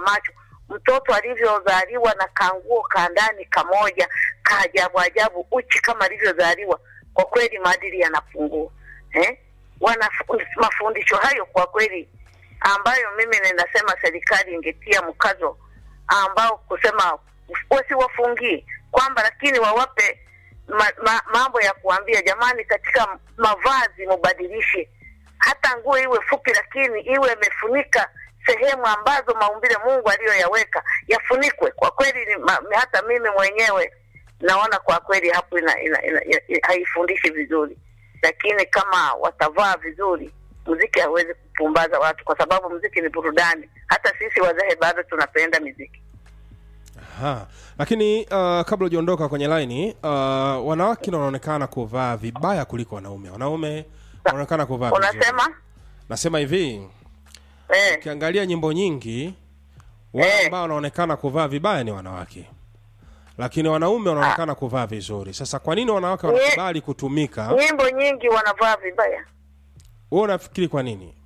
macho mtoto alivyozaliwa na kanguo ka ndani kamoja kaajabu ajabu uchi kama alivyozaliwa kwa kweli maadili yanapungua eh? wana mafundisho hayo kwa kweli ambayo mimi ninasema serikali ingetia mkazo ambao kusema wasiwafungie kwamba lakini wawape ma, ma, mambo ya kuambia jamani katika mavazi mubadilishe hata nguo iwe fupi lakini iwe imefunika sehemu ambazo maumbile mungu aliyoyaweka yafunikwe kwa kweli ni, ma, hata mimi mwenyewe naona kwa kweli hapo ina, ina, ina, ina, haifundishi vizuri lakini kama watavaa vizuri muziki hawezi kupumbaza watu kwa sababu muziki ni burudani hata sisi wazee bado tunapenda muziki Aha. lakini uh, kabla hujaondoka kwenye laini uh, wanawake ndo wanaonekana kuvaa vibaya kuliko wanaume wanaume wanaonekana kuvaa vizuri. unasema nasema hivi eh, ukiangalia nyimbo nyingi wale Eh. ambao wanaonekana kuvaa vibaya ni wanawake lakini wanaume wanaonekana kuvaa vizuri sasa kwa nini wanawake wanakubali kutumika nyimbo nyingi wanavaa vibaya wewe unafikiri kwa nini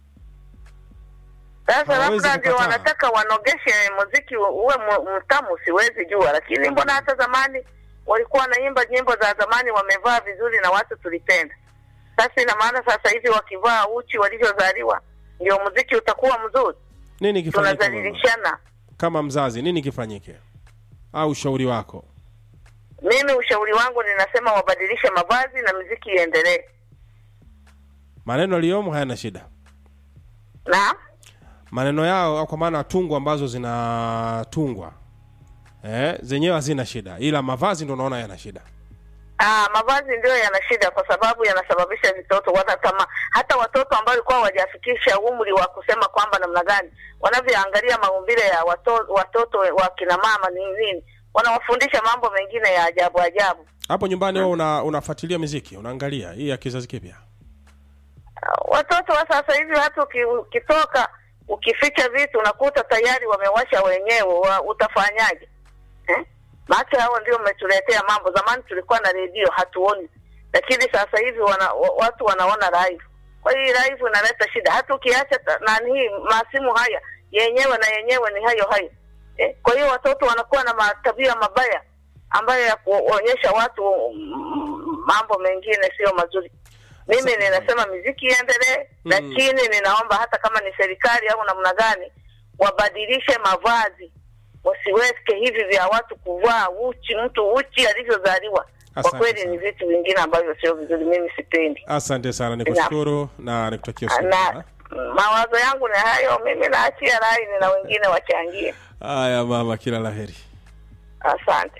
sasa Hawawezi labda ndio kukataa. wanataka wanogeshe muziki uwe mu- mtamu siwezi jua lakini mbona hata zamani walikuwa wanaimba nyimbo za zamani wamevaa vizuri na watu tulipenda sasa ina maana sasa hivi wakivaa uchi walivyozaliwa ndio muziki utakuwa mzuri nini kifanyike mama? tunazalilishana kama mzazi nini kifanyike au ushauri wako mimi ushauri wangu ninasema wabadilishe mavazi na muziki iendelee maneno aliyomo hayana shida na maneno yao au kwa maana tungu ambazo zinatungwa eh, zenyewe hazina shida ila mavazi ndo naona yana shida Aa, mavazi ndio yana shida kwa sababu yanasababisha vitoto wanatama, hata watoto ambao walikuwa hawajafikisha umri wa kusema kwamba namna gani wanavyoangalia maumbile ya wato, watoto wa kina mama ni nini, wanawafundisha mambo mengine ya ajabu ajabu. hapo nyumbani wewe una, unafuatilia miziki unaangalia hii ya kizazi kipya Ah, Watoto wa sasa hivi hata uki- ukitoka ukificha vitu unakuta tayari wamewasha wenyewe, wa, utafanyaje eh? Maana hao ndio umetuletea mambo. Zamani tulikuwa na redio hatuoni, lakini sasa hivi wana, wa- watu wanaona live. Kwa hiyo live inaleta shida, hata ukiacha ta- nani hii masimu haya yenyewe na yenyewe ni hayo hayo eh? Kwa hiyo watoto wanakuwa na matabia mabaya ambayo ya kuonyesha watu mm, mambo mengine sio mazuri. Mimi Sasa- ninasema miziki iendelee, Mm. lakini ninaomba hata kama ni serikali au namna gani wabadilishe mavazi, wasiweke hivi vya watu kuvaa uchi, mtu uchi alivyozaliwa. Kwa Asante kweli sana. ni vitu vingine ambavyo sio vizuri, mimi sipendi. asante sana nikushukuru na nikutakia usiku Na mwema. mawazo yangu ni hayo, mimi naachia laini na wengine wachangie. haya mama kila laheri Asante.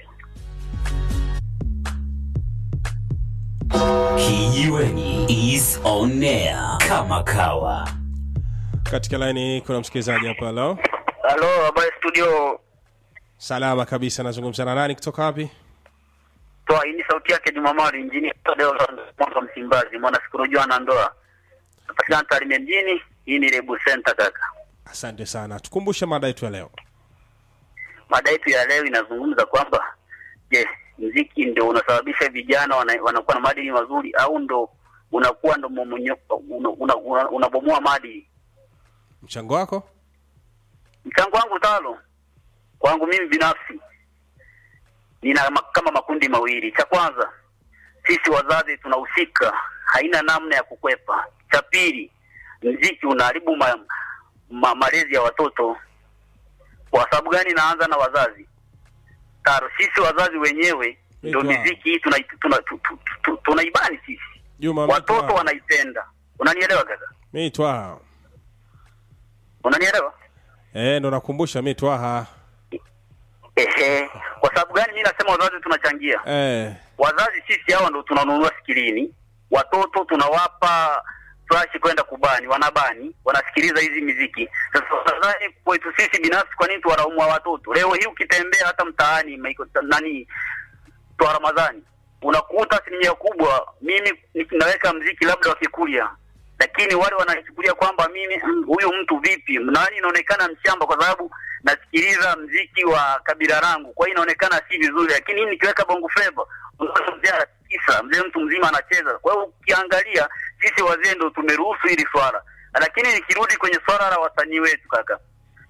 Kijiweni is on air kama kawa. katika laini kuna msikilizaji hapa leo Halo, habari studio. salama kabisa nazungumza na nani kutoka wapi Toa hii ni sauti yake Jumamali injinia Tadeo mwaka Msimbazi, mwana sikurujua na ndoa. Napatikana Tarime mjini, hii ni Rebu Center kaka. asante sana tukumbushe mada yetu ya leo Mada yetu ya leo inazungumza kwamba je, mziki ndio unasababisha vijana wana, wanakuwa na maadili mazuri au ndo unakuwa ndo momonyo- una- una- una- unabomoa maadili? mchango wako Mchango wangu talo kwangu mimi binafsi nina ma- kama makundi mawili. Cha kwanza, sisi wazazi tunahusika, haina namna ya kukwepa. Cha pili, mziki unaharibu ma, ma, malezi ya watoto. Kwa sababu gani? Naanza na wazazi. Taro, sisi wazazi wenyewe ndio Naitwa- miziki hii tuna, tuna, tu- tu- tu- tunaibani sisi, juma watoto wanaipenda. Unanielewa kaka? mi twaha Unanielewa? eh ndo nakumbusha mi twaha Ehe, kwa sababu gani mimi nasema wazazi tunachangia? eh Wazazi sisi hawa ndo tunanunua skilini, watoto tunawapa flash kwenda kubani, wanabani, wanasikiliza hizi miziki. Sasa wazazi kwetu sisi binafsi, kwa nini tuwalaumwa watoto? Leo hii ukitembea hata mtaani maiko, nani twa Ramadhani unakuta asilimia kubwa, mimi naweka mziki labda wa Kikuria, lakini wale wanachukulia kwamba mimi mm, huyu mtu vipi, nani inaonekana mshamba, kwa sababu nasikiliza mziki wa kabila langu, kwa hiyo inaonekana si vizuri. Lakini hii nikiweka bongo flava, unaona mzee anatisa, mzee mtu mzima anacheza. Kwa hiyo ukiangalia, sisi wazee ndo tumeruhusu hili swala, lakini nikirudi kwenye swala la wasanii wetu kaka,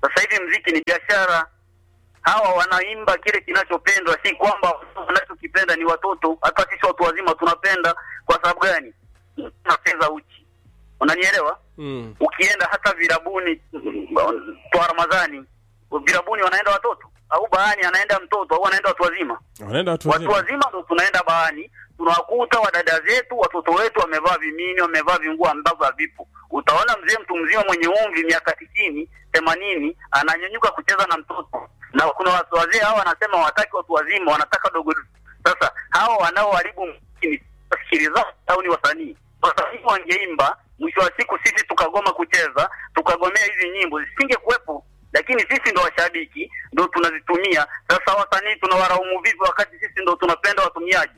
Sasa hivi mziki ni biashara. Hawa wanaimba kile kinachopendwa, si kwamba wanachokipenda ni watoto. Hata sisi watu wazima tunapenda. Kwa sababu gani? Tunacheza uchi, unanielewa? Mm. Ukienda hata virabuni kwa Ramadhani, virabuni wanaenda watoto au baani anaenda mtoto au anaenda watu wazima? Wanaenda watu Watu wazima. wazima ndo tunaenda baani, tunawakuta wadada zetu, watoto wetu wamevaa vimini, wamevaa vinguo ambavyo havipo. Utaona mzee mtu mzima mwenye umri miaka tisini themanini ananyanyuka kucheza na mtoto, na kuna watu wazee hao wanasema wataki watu wazima, wanataka dogo. Sasa hao wanaoharibu muziki ni wasikilizaji au ni wasanii? Wasanii wangeimba, mwisho wa siku sisi tukagoma kucheza, tukagomea hizi nyimbo zisingekuwepo lakini sisi ndo washabiki ndo tunazitumia. Sasa wasanii tunawaraumu vipi wakati sisi ndo tunapenda watumiaji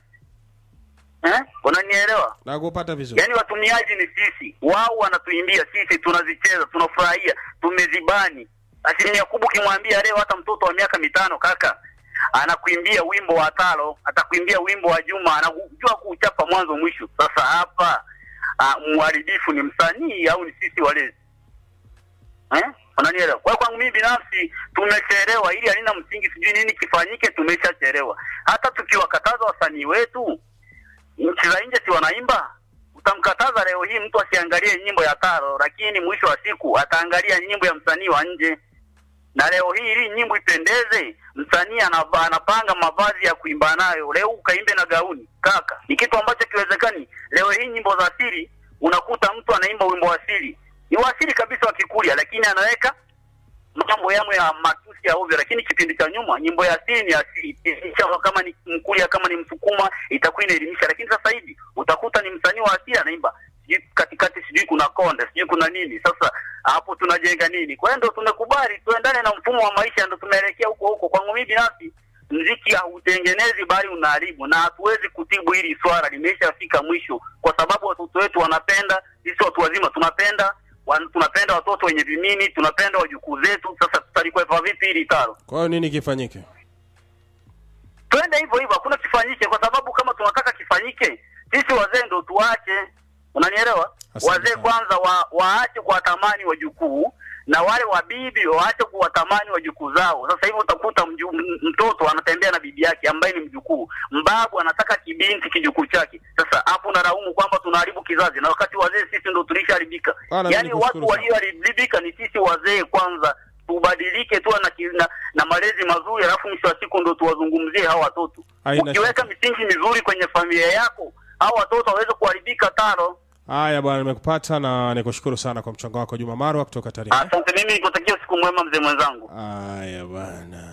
eh? Unanielewa? Nakupata vizuri. Yaani watumiaji ni sisi, wao wanatuimbia, sisi tunazicheza, tunafurahia, tumezibani. Asilimia kubwa ukimwambia leo hata mtoto wa miaka mitano kaka anakuimbia wimbo wa Talo, atakuimbia wimbo wa Juma, anajua kuuchapa mwanzo mwisho. Sasa hapa uh, mharibifu ni msanii au ni sisi walezi eh? Unanielewa? Kwa hiyo kwangu mimi binafsi tumechelewa, ili halina msingi, sijui nini kifanyike, tumeshachelewa. Hata tukiwakataza wasanii wetu nchi za nje si wanaimba? Utamkataza leo hii mtu asiangalie nyimbo ya Taro, lakini mwisho wa siku ataangalia nyimbo ya msanii wa nje. Na leo hii ili nyimbo ipendeze, msanii anava- anapanga mavazi ya kuimba nayo. Leo ukaimbe na gauni kaka, ni kitu ambacho kiwezekani. Leo hii nyimbo za asili, unakuta mtu anaimba wimbo wa asili, ni wa asili kabisa wa Kikuria, lakini anaweka mambo yamo ya matusi ya ovyo, lakini kipindi cha nyuma nyimbo ya asili ni asili. Elimisha kama ni Mkuria, kama ni Msukuma itakuwa inaelimisha, lakini sasa hivi utakuta ni msanii wa asili anaimba sijui katikati, sijui kuna konde, sijui kuna nini. Sasa hapo tunajenga nini? Kwa hiyo ndo tumekubali tuendane na mfumo wa maisha, ndo tumeelekea huko huko. Kwangu mimi binafsi mziki hautengenezi bali unaharibu, na hatuwezi kutibu hili swala, limeshafika mwisho, kwa sababu watoto wetu wanapenda, sisi watu wazima tunapenda wan, tunapenda watoto wenye vimini, tunapenda wajukuu zetu. Sasa tutalikwepa vipi hili taro? Kwa hiyo nini kifanyike? Twende hivyo hivyo, hakuna kifanyike, kwa sababu kama tunataka kifanyike, sisi wazee ndo tuache. Unanielewa? Asante Wazee sana. kwanza wa, waache kuwatamani wajukuu na wale wabibi waache kuwatamani wajukuu zao. Sasa hivi utakuta mju, m- mtoto anatembea na bibi yake ambaye ni mjukuu, mbabu anataka kibinti kijukuu chake. Sasa hapo unalaumu kwamba tunaharibu kizazi, na wakati wazee sisi ndo tulishaharibika. Bwana, mimi Yaani nikushukuru watu sana. walioharibika ni sisi wazee kwanza tubadilike tu na, ki- na, na malezi mazuri, alafu mwisho wa siku ndo tuwazungumzie hao watoto. Haina Ukiweka shaka. misingi mizuri kwenye familia yako, hao watoto waweze kuharibika tano. Haya bwana, nimekupata na nikushukuru sana kwa mchango wako Juma Marwa kutoka Tarime. Asante, mimi nikutakia usiku mwema mzee mwenzangu. Haya bwana.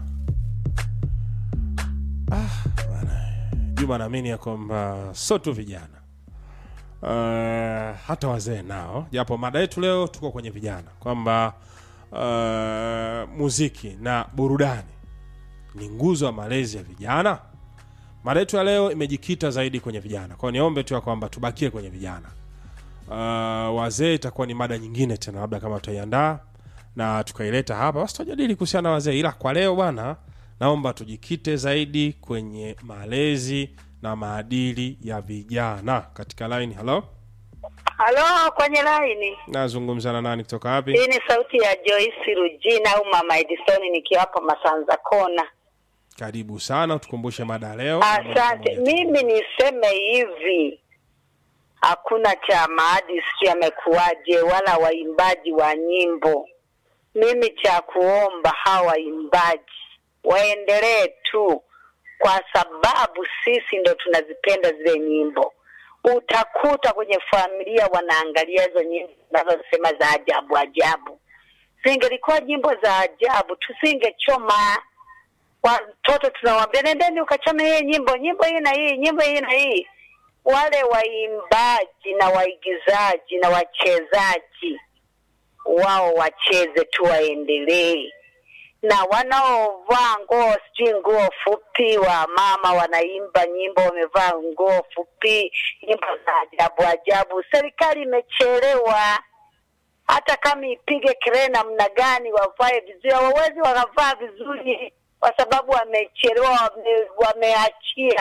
Ah, bwana. Juma naamini ya kwamba sio tu vijana uh, hata wazee nao, japo mada yetu leo tuko kwenye vijana, kwamba uh, muziki na burudani ni nguzo ya malezi ya vijana. Mada yetu ya leo imejikita zaidi kwenye vijana, kwa hiyo niombe tu ya kwamba tubakie kwenye vijana. Uh, wazee itakuwa ni mada nyingine tena, labda kama tutaiandaa na tukaileta hapa, basi tutajadili kuhusiana na wazee, ila kwa leo bwana, naomba tujikite zaidi kwenye malezi na maadili ya vijana. Katika line, halo, Halo, kwenye laini. nazungumza na nani kutoka wapi? Hii ni sauti ya Joyce Rujina au Mama Edison nikiwa hapa Masanza Kona. Karibu sana, tukumbushe mada ya leo. Asante. Mimi niseme hivi, hakuna cha maadili sijui yamekuwaje, wala waimbaji wa nyimbo. Mimi cha kuomba hawa waimbaji waendelee tu, kwa sababu sisi ndo tunazipenda zile nyimbo. Utakuta kwenye familia wanaangalia hizo nyimbo zinazosema za ajabu ajabu. Zingelikuwa nyimbo za ajabu, tusingechoma watoto tunawaambia nendeni ukachome hii nyimbo nyimbo hii na hii nyimbo hii na hii wale waimbaji na waigizaji na wachezaji wao wacheze tu waendelee na wanaovaa nguo sijui nguo fupi wa mama wanaimba nyimbo wamevaa nguo fupi nyimbo za ajabu ajabu serikali imechelewa hata kama ipige kelele namna gani wavae vizuri hawawezi wakavaa vizuri kwa sababu wamechelewa wame, wameachia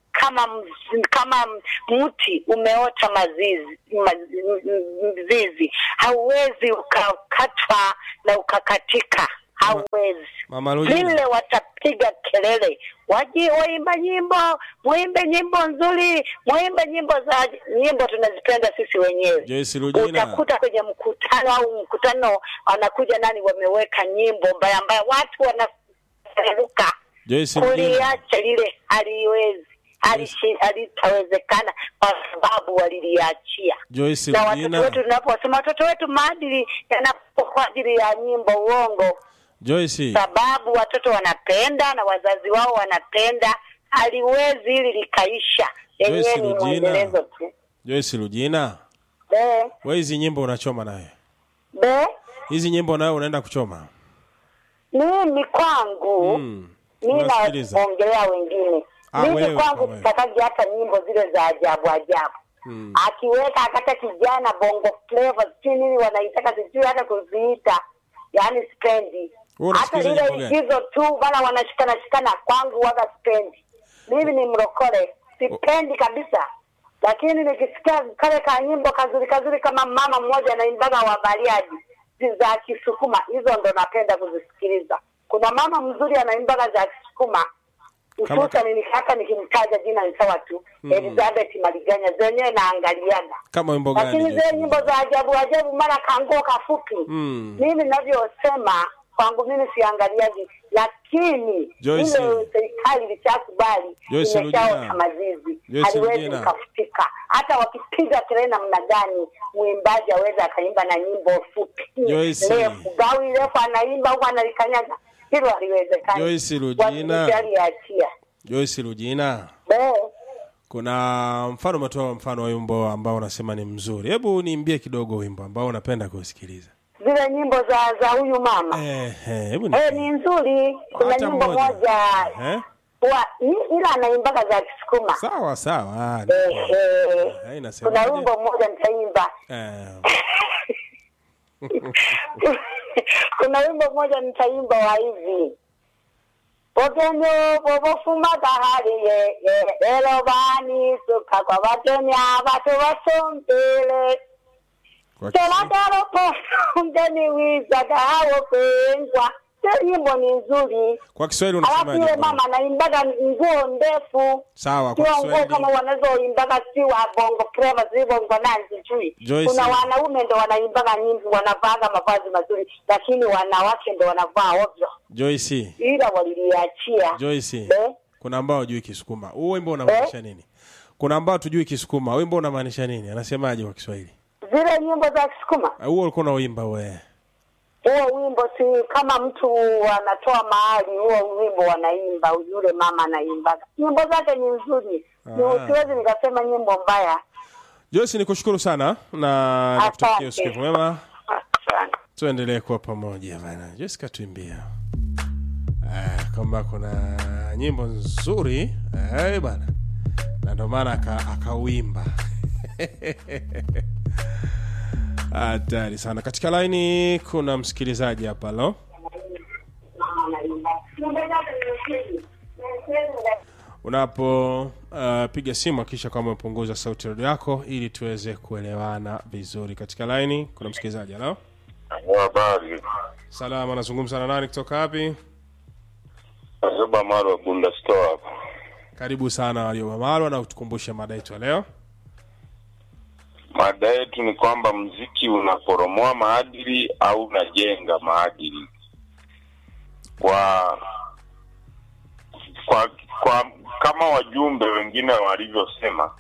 kama mz- kama mti umeota mazizi mazi- mzizi, hauwezi ukakatwa na ukakatika, hauwezi Mama Lujina. vile watapiga kelele, waji waimba nyimbo, muimbe nyimbo nzuri, muimbe nyimbo za nyimbo tunazipenda sisi wenyewe. Joyce Lujina. Utakuta kwenye mkutano au mkutano wanakuja nani, wameweka nyimbo mbaya mbaya, watu wanaruka Joyce Lujina. kuliacha lile haliwezi halishi- halitawezekana kwa sababu waliliachia Joyce na watoto Lujina. wetu tunaposema watoto wetu maadili yanapo kwa ajili ya nyimbo uongo Joyce. sababu watoto wanapenda na wazazi wao wanapenda, haliwezi hili likaisha, yenyewe Joyce ni Lujina. mwendelezo tu. Joyce Lujina. Be Wewe hizi nyimbo unachoma naye. be, Hizi nyimbo nayo unaenda kuchoma. mimi kwangu Mm. mimi Unasikiliza. naongelea wengine Ah, mimi wewe, kwangu wewe. sitakaji hata nyimbo zile za ajabu ajabu Mm. akiweka akata kijana bongo flava sijui nini wanaitaka sijui hata kuziita yaani spendi Wewe hata unasikiliza lile nyimbo gani? igizo tu bana wanashikana shikana kwangu waga spendi mimi ni mrokole sipendi kabisa lakini nikisikia kale ka nyimbo kazuri kazuri kama mama mmoja anaimbaga wa bariadi zi- za kisukuma hizo ndo napenda kuzisikiliza kuna mama mzuri anaimbaga za kisukuma Kama- hususani nikaka nikimtaja jina ni sawa tu elizabeth maliganya zenyewe naangaliaga Kama wimbo gani? lakini zile Joyce nyimbo za ajabu ajabu mara kanguo kafupi Mm. mimi navyosema kwangu mimi siangaliaji lakini Joyce. ile serikali ilishakubali Joyce imeshaota Lujina. mazizi Joyce haliwezi Lujina. likafutika hata wakipiga kelele namna gani mwimbaji aweza akaimba na nyimbo fupi Joyce. refu gawi refu anaimba huku analikanyaga hilo haliwezekani Joyce Lujina. aliachia Joyce Lujina. Kuna mfano umetoa mfano wa wimbo ambao unasema ni mzuri. Hebu niimbie kidogo wimbo ambao unapenda kusikiliza. zile nyimbo za za huyu mama Eh, eh, hebu Eh, ni ni nzuri. Kuna Hata nyimbo moja. moja Eh? wa ni- ila anaimbaga za Kisukuma. Sawa sawa. Ah, Eh, nipo. eh, Haina kuna sema. wimbo mmoja nitaimba. Eh, kuna wimbo mmoja nitaimba wa hivi Bogenyo bobofumaga hariye ye elo bani suka kwa batoni abatu basombele kwa Kiswahili. Toladaro po mgeni wizaga hawo kwengwa. Hiyo nyimbo ni nzuri. Kwa Kiswahili Alafu unasema yule mama anaimbaga nguo ndefu, Sawa kwa sio nguo kama Kiswahili. wanazoimbaga si wa bongo flava si bongo nani sijui. Joyce. Kuna wanaume ndo wanaimbaga nyimbo wanavaaga mavazi mazuri, lakini wanawake ndo wanavaa ovyo, Joyce. ila waliliachia Joyce. Eh? Kuna ambao hujui Kisukuma. Huu wimbo unamaanisha nini? Kuna ambao tujui Kisukuma. Wimbo unamaanisha nini? Anasemaje kwa Kiswahili? zile nyimbo za Kisukuma. Ah, Huo ulikuwa unaoimba wewe. Huo wimbo si kama mtu anatoa mahali, huo wimbo wanaimba, yule mama anaimbaga. Nyimbo zake ni nzuri, Ni- Ah. siwezi nikasema nyimbo mbaya. Joyce nikushukuru sana na nikutakia Asante. usiku mwema. Asante. tuendelee kuwa pamoja bana Joyce katuimbia ah, kwamba kuna nyimbo nzuri eh, bana na ndio maana aka- akauimba hatari sana katika laini kuna msikilizaji hapa lo unapo uh, piga simu akisha kama umepunguza sauti redio yako ili tuweze kuelewana vizuri katika laini kuna msikilizaji halo Habari. salama anazungumza na nani kutoka wapi Nasema Marwa Bunda Store hapa. karibu sana waliomamalwa na utukumbushe mada yetu ya leo Mada yetu ni kwamba mziki unaporomoa maadili au unajenga maadili. Kwa kwa kwa kama wajumbe wengine walivyosema,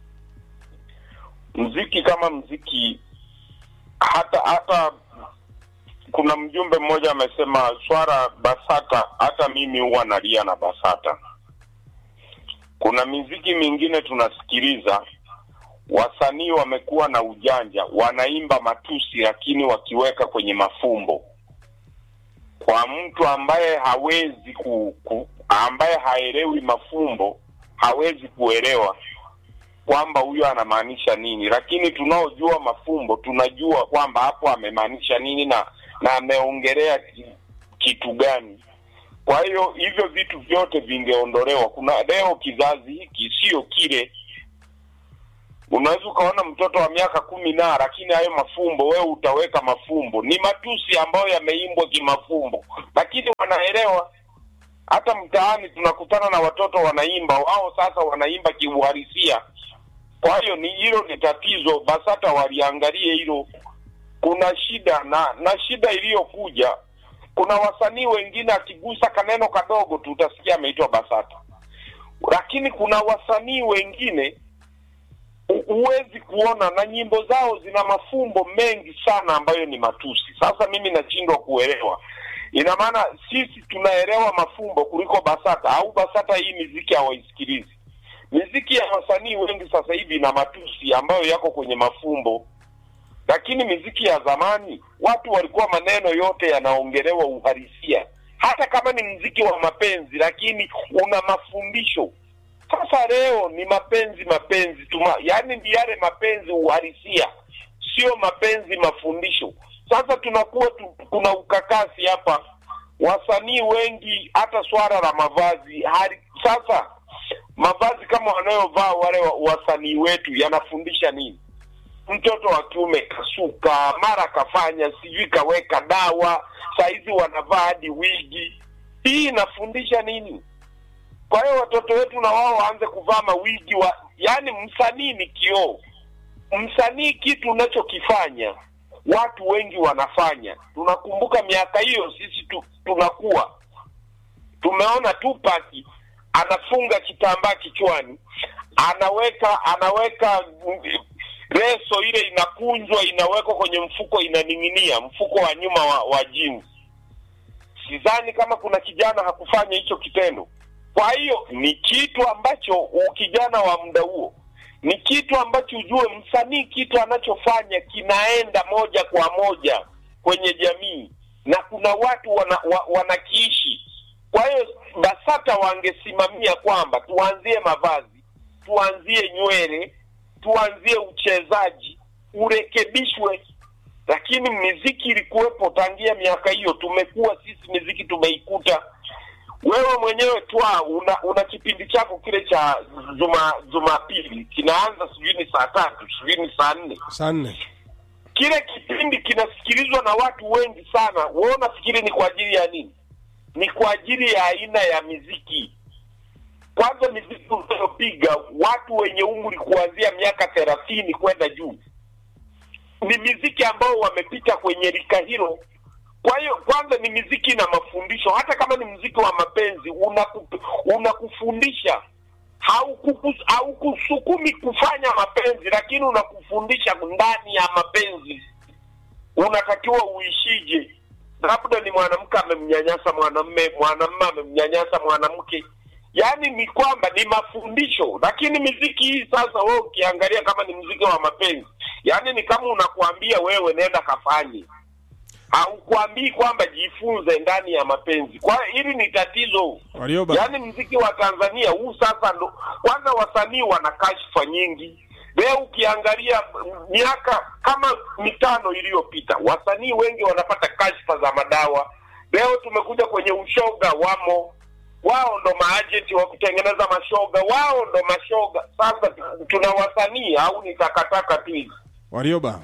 mziki kama mziki, hata hata kuna mjumbe mmoja amesema swara BASATA, hata mimi huwa nalia na BASATA. Kuna miziki mingine tunasikiliza wasanii wamekuwa na ujanja, wanaimba matusi lakini wakiweka kwenye mafumbo. Kwa mtu ambaye hawezi ku, ku ambaye haelewi mafumbo hawezi kuelewa kwamba huyo anamaanisha nini, lakini tunaojua mafumbo tunajua kwamba hapo amemaanisha nini na na ameongelea ki- kitu gani. Kwa hiyo hivyo vitu vyote vingeondolewa. Kuna leo kizazi hiki sio kile. Unaweza ukaona mtoto wa miaka kumi na lakini hayo mafumbo wewe utaweka mafumbo, ni matusi ambayo yameimbwa kimafumbo, lakini wanaelewa. Hata mtaani tunakutana na watoto wanaimba, wao sasa wanaimba kiuhalisia. Kwa hiyo ni hilo ni tatizo, BASATA waliangalie hilo. Kuna shida na na shida iliyokuja, kuna wasanii wengine akigusa kaneno kadogo tu utasikia ameitwa BASATA, lakini kuna wasanii wengine hu- huwezi kuona na nyimbo zao zina mafumbo mengi sana ambayo ni matusi. Sasa mimi nashindwa kuelewa, ina maana sisi tunaelewa mafumbo kuliko BASATA au BASATA hii miziki hawaisikilizi? Miziki ya wasanii wengi sasa hivi ina matusi ambayo yako kwenye mafumbo, lakini miziki ya zamani watu walikuwa maneno yote yanaongelewa uhalisia, hata kama ni mziki wa mapenzi, lakini una mafundisho. Sasa leo ni mapenzi mapenzi tuma, yaani ni yale mapenzi uhalisia, sio mapenzi mafundisho. Sasa tunakuwa tu, kuna ukakasi hapa, wasanii wengi, hata swala la mavazi hali sasa mavazi kama wanayovaa wale wa- wasanii wetu yanafundisha nini? Mtoto wa kiume kasuka, mara kafanya sijui kaweka dawa, saizi wanavaa hadi wigi. Hii inafundisha nini? Kwa hiyo watoto wetu na wao waanze kuvaa mawigi wa, yaani msanii ni kioo. Msanii kitu unachokifanya watu wengi wanafanya. Tunakumbuka miaka hiyo sisi tu, tunakuwa tumeona Tupac anafunga kitambaa kichwani, anaweka anaweka mm, leso ile inakunjwa, inawekwa kwenye mfuko, inaning'inia mfuko wa nyuma wa, wa jeans. Sidhani kama kuna kijana hakufanya hicho kitendo. Kwa hiyo ni kitu ambacho ukijana wa muda huo ni kitu ambacho ujue msanii kitu anachofanya kinaenda moja kwa moja kwenye jamii na kuna watu wana, wa, wanakiishi. Kwa hiyo BASATA wangesimamia kwamba tuanzie mavazi, tuanzie nywele, tuanzie uchezaji, urekebishwe. Lakini miziki ilikuwepo tangia miaka hiyo, tumekuwa sisi miziki tumeikuta wewe mwenyewe twa una, una kipindi chako kile cha juma jumapili kinaanza sijui ni saa tatu sijui ni saa nne saa nne kile kipindi kinasikilizwa na watu wengi sana wewe unafikiri ni kwa ajili ya nini ni kwa ajili ya aina ya miziki kwanza miziki unayopiga watu wenye umri kuanzia miaka thelathini kwenda juu ni miziki ambao wamepita kwenye rika hilo kwa hiyo kwanza ni miziki na mafundisho hata kama ni mziki wa mapenzi unaku- unakufundisha haukukus- haukusukumi kufanya mapenzi lakini unakufundisha ndani ya mapenzi unatakiwa uishije labda ni mwanamke amemnyanyasa mwanamme mwanamme amemnyanyasa mwanamke yaani ni kwamba ni mafundisho lakini miziki hii sasa wewe ukiangalia kama ni mziki wa mapenzi yaani ni kama unakuambia wewe nenda kafanye haukuambii kwamba jifunze ndani ya mapenzi kwa hiyo hili ni tatizo Warioba, yaani mziki wa tanzania huu sasa ndo kwanza wasanii wana kashfa nyingi leo ukiangalia m- miaka kama mitano iliyopita wasanii wengi wanapata kashfa za madawa leo tumekuja kwenye ushoga wamo wao ndo maajenti wa kutengeneza mashoga wao ndo mashoga sasa tu- tuna wasanii au ni takataka tu hizi Warioba,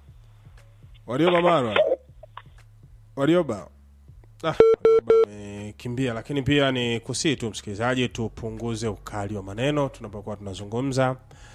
Warioba Marwa, Warioba. Ah, Warioba amekimbia, lakini pia ni kusii tu msikilizaji, tupunguze ukali wa maneno tunapokuwa tunazungumza,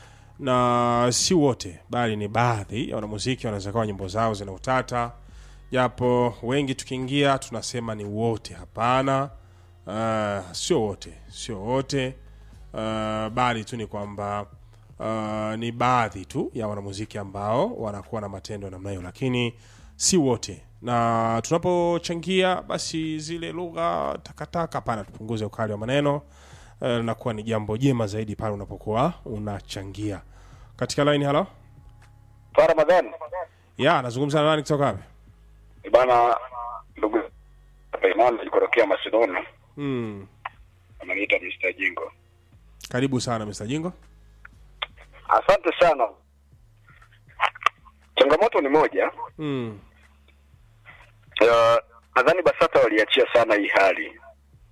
na si wote, bali ni baadhi ya wanamuziki wanaweza kawa nyimbo zao zina utata, japo wengi tukiingia tunasema ni wote. Hapana, uh, sio wote, sio wote uh, bali tu ni kwamba uh, ni baadhi tu ya wanamuziki ambao wanakuwa na matendo ya namna hiyo, lakini si wote. Na tunapochangia basi zile lugha takataka, hapana, tupunguze ukali wa maneno uh, linakuwa ni jambo jema zaidi pale unapokuwa unachangia katika line. Halo, Kwa Ramadhani ya nazungumza na nani kutoka wapi? bana, ndugu hapa Imani alikorokea Macedonia, Mm, ananiita Mr. Jingo. karibu sana Mr. Jingo. Asante sana. Changamoto ni moja, Mm, uh, nadhani BASATA waliachia sana hii hali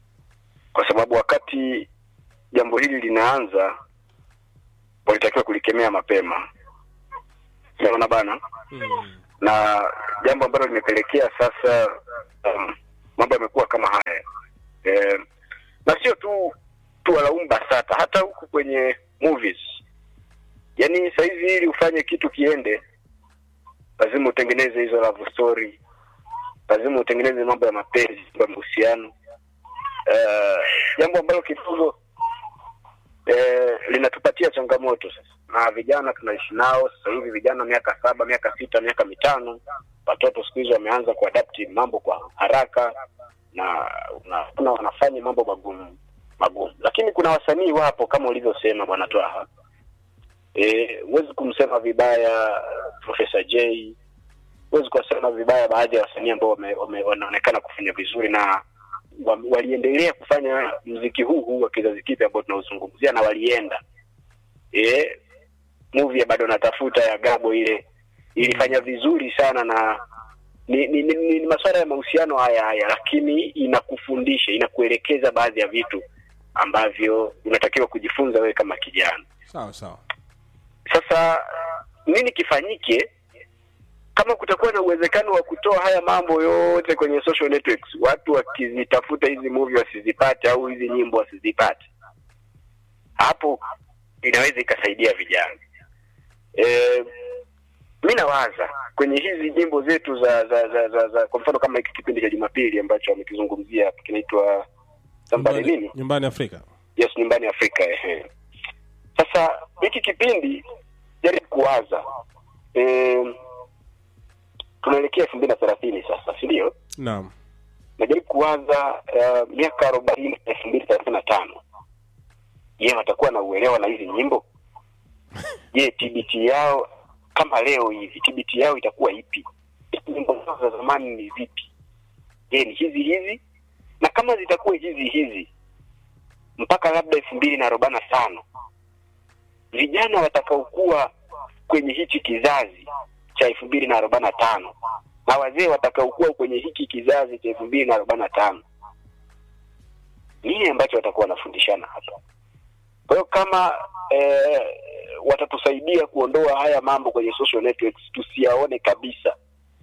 kwa sababu wakati jambo hili linaanza walitakiwa kulikemea mapema, unaona bana Mm. na jambo ambalo limepelekea sasa um, mambo yamekuwa kama haya eh, na sio tu tuwalaumu BASATA, hata huku kwenye movies, yaani sahizi ili ufanye kitu kiende, lazima utengeneze hizo love story, lazima utengeneze mambo ya mapenzi, mambo ya mahusiano eh, jambo ambalo kidogo eh, linatupatia changamoto sasa, na vijana tunaishi nao sasa hivi, vijana miaka saba, miaka sita, miaka mitano, watoto siku hizi wameanza kuadapti mambo kwa haraka na unaona wanafanya mambo magumu magumu, lakini kuna wasanii wapo kama ulivyosema bwana Twaha, eh, huwezi kumsema vibaya Profesa J, huwezi kuwasema vibaya baadhi ya wasanii ambao wame, wame, wanaonekana kufanya vizuri na wa- waliendelea kufanya mziki huu huu wa kizazi kipya ambao tunaozungumzia na walienda eh, movie ya bado natafuta ya Gabo ile ilifanya vizuri sana na ni, ni, ni, ni, ni masuala ya mahusiano haya haya, lakini inakufundisha inakuelekeza baadhi ya vitu ambavyo unatakiwa kujifunza wewe kama kijana. sawa sawa Sasa nini kifanyike kama kutakuwa na uwezekano wa kutoa haya mambo yote kwenye social networks, watu wakizitafuta hizi movie wasizipate au hizi nyimbo wasizipate, hapo inaweza ikasaidia vijana. E, mi nawaza kwenye hizi nyimbo zetu za za, za, za, za kwa mfano kama hiki kipindi cha Jumapili ambacho amekizungumzia kinaitwa Somebody nyumbani, nini nyumbani afrika yes nyumbani afrika ehe sasa hiki kipindi jaribu kuwaza e, tunaelekea elfu mbili na thelathini sasa si ndio naam najaribu kuwaza uh, miaka arobaini elfu mbili thelathini na tano je watakuwa na uelewa na hizi nyimbo je tbt yao kama leo hivi tbt yao itakuwa ipi nyimbo zao za zamani ni zipi je ni hizi hizi na kama zitakuwa hizi hizi mpaka labda elfu mbili na arobaini na tano vijana watakaokuwa kwenye hichi kizazi cha elfu mbili na arobaini na tano na wazee watakaokuwa kwenye hiki kizazi cha elfu mbili na arobaini na tano nini ambacho watakuwa wanafundishana hapa kwa hiyo kama eh, watatusaidia kuondoa haya mambo kwenye social networks tusiyaone kabisa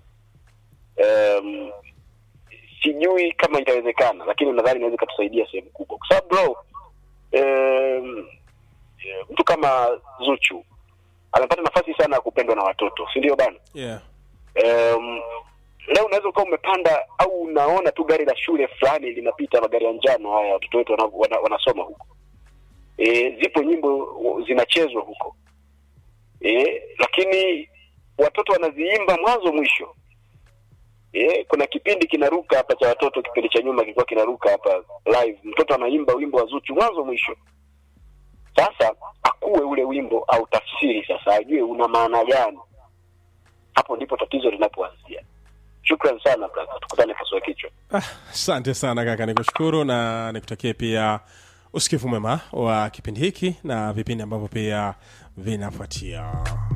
um, sijui kama itawezekana lakini nadhani inaweza ikatusaidia sehemu kubwa kwa sababu bro um, mtu kama zuchu amepata nafasi sana ya kupendwa na watoto si ndio bana yeah um, leo unaweza ukawa umepanda au unaona tu gari la shule fulani linapita magari ya njano haya watoto wetu wana, wana, wanasoma huko e, zipo nyimbo zinachezwa huko e, lakini watoto wanaziimba mwanzo mwisho e, kuna kipindi kinaruka hapa cha watoto kipindi cha nyuma kilikuwa kinaruka hapa live mtoto anaimba wimbo wa zuchu mwanzo mwisho sasa akuwe ule wimbo au tafsiri sasa ajue una maana gani hapo ndipo tatizo linapoanzia shukran sana brother tukutane pasua kichwa Ah, asante sana kaka nikushukuru na nikutakie pia usikivu mwema wa kipindi hiki na vipindi ambavyo pia vinafuatia